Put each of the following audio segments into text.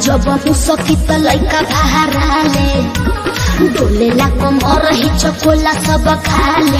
जब मुसकी त लैका बहाराले डोलेला कमर ही चकोला सब खाले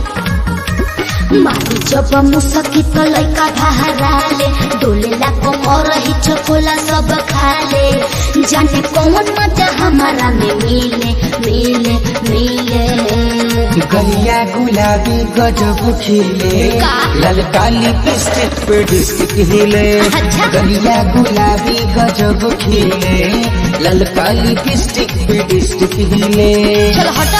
मारी जब मुसकी त लैका बहाराले डोलेला कमर ही चकोला सब खाले जाने कौन मजा हमारा में मिले मिले मिले गलिया गुलाबी गजब खिले का? ललका लिपस्टिक पे डिस्टिक हिले अच्छा। गलिया गुलाबी गजब खिले ललका लिपस्टिक पे डिस्टिक हिले चलो हटा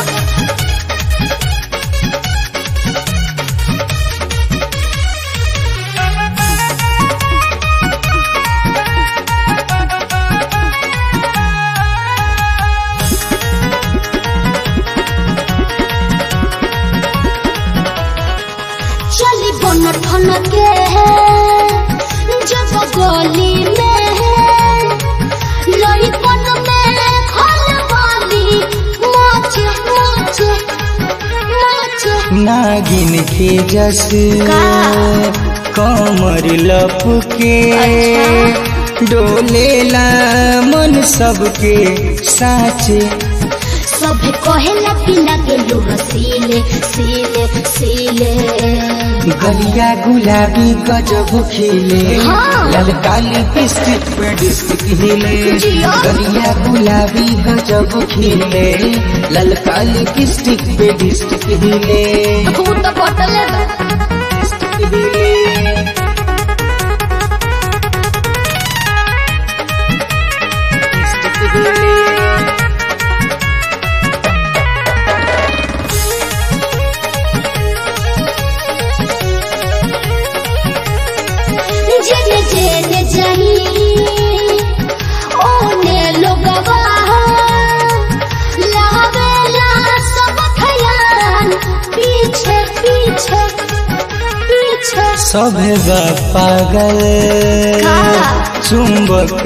चली बन ठन के जब गली में लड़कन में खल वाली नाचे नाचे नाचे नागिन के जस का? कमर लपके अच्छा। डोलेला मन सबके साचे सब कहेला कि लगे लो सीले सीले सीले गलिया गुलाबी गजब खिले हाँ। ललका लिपस्टिक पे डिस्टिक हिले जिया। गलिया गुलाबी गजब खिले ललका लिपस्टिक पे डिस्टिक हिले तू तो बटल डिस्टिक हिले डिस्टिक हिले जेने जेने जाही ओने लोगवा लावेला सब खयाल पीछे पीछे पीछे सभे बा पागल का? चुंबक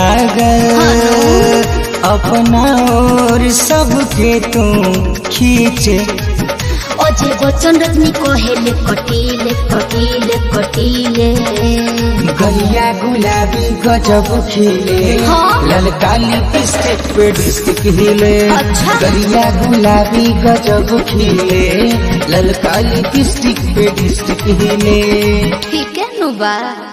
लागल अपना और सबके तू खींचे अजय बच्चन रजनी कहेले कटीले कटीले कटीले गलिया गुलाबी गजब खिले हाँ। ललका लिपस्टिक पे डिस्टिक हिले अच्छा। गलिया गुलाबी गजब खिले ललका लिपस्टिक पे डिस्टिक हिले ठीक है नुबा